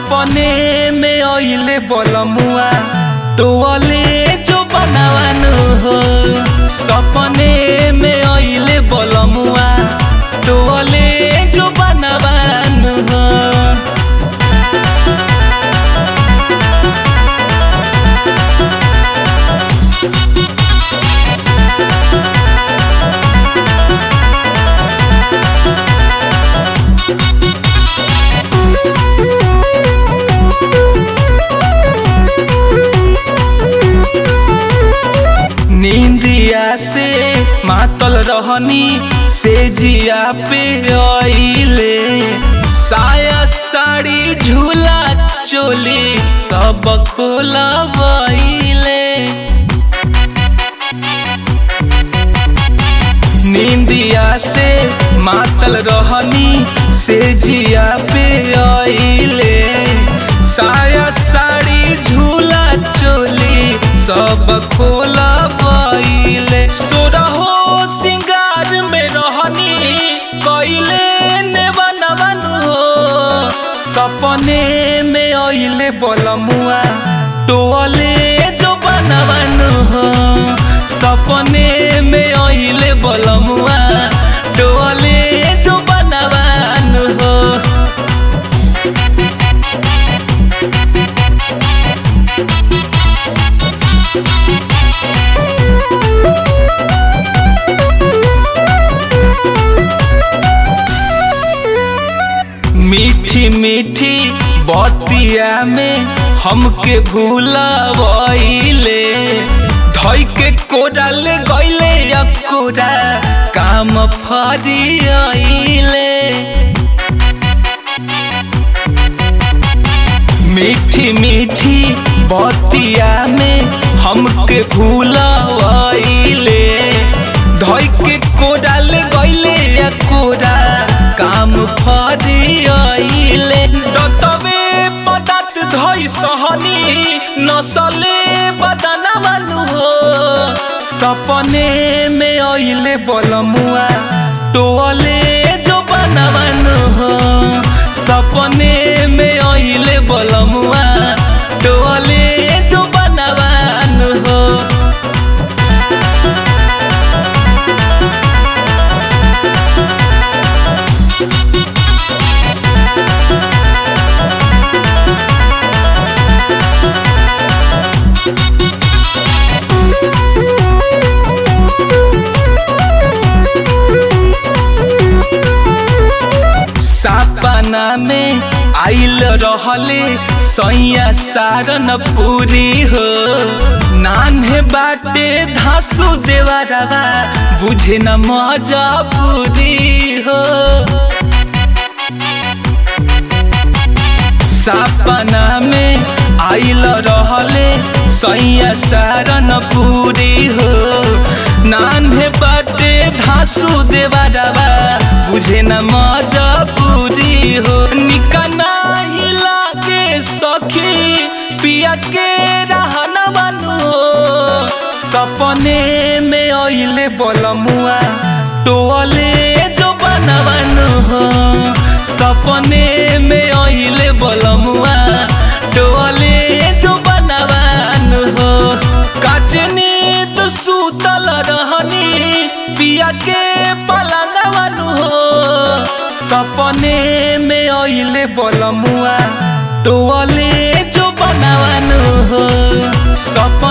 सपने में अइले बलमुआ टोले जो बनावानु हो सपने में अइले बलमुआ टोले जो बनावानु हो नींदिया से मातल रहनी से जिया पे आइले साया साड़ी झूला चोली सब खोलबैले नींदिया से मातल रहनी से जिया पे आइले साया साड़ी झूला चोली सब खोला पाइले सोरहो सिंगार में रहनी कइले ने बनवन हो सपने में अइले बलमुआ टोले जो बनवन हो सपने में अइले बलमुआ टोले जो बनवन हो मीठी मीठी बतिया में हमके भूलबैले धई के कोरल गइले अकोरा काम फरियाइले मीठी मीठी बतिया में हमके भूलबैले धई के कोरल गइले अकोरा काम फरियाइले दतवे पदात धई सहनी नसले बदना बानु हो सपने में अइले बलमुआ टोले जो बनवानु हो सपने में अइले बलमुआ टोले जो बनवानु हो सपना में आइल रहले सैया सारन पूरी हो नान्हे बाटे धासु देवरवा बुझे न मजा पूरी हो सपना में आइल रहले सैया सारन पूरी हो नान्हे बाटे धासु देवरवा बुझे न मजा पूरी हो निकना हिला के सखी पिया के रहना बानु हो सपने में अइले बलमुआ टोले जो बनवानु हो सपने में अइले बलमुआ टोले जो बनवानु हो काचनी तो सुतल रहनी पिया के पलंगवानु हो सपने में अइले बलमुआ टोले जो बनवानु हो सप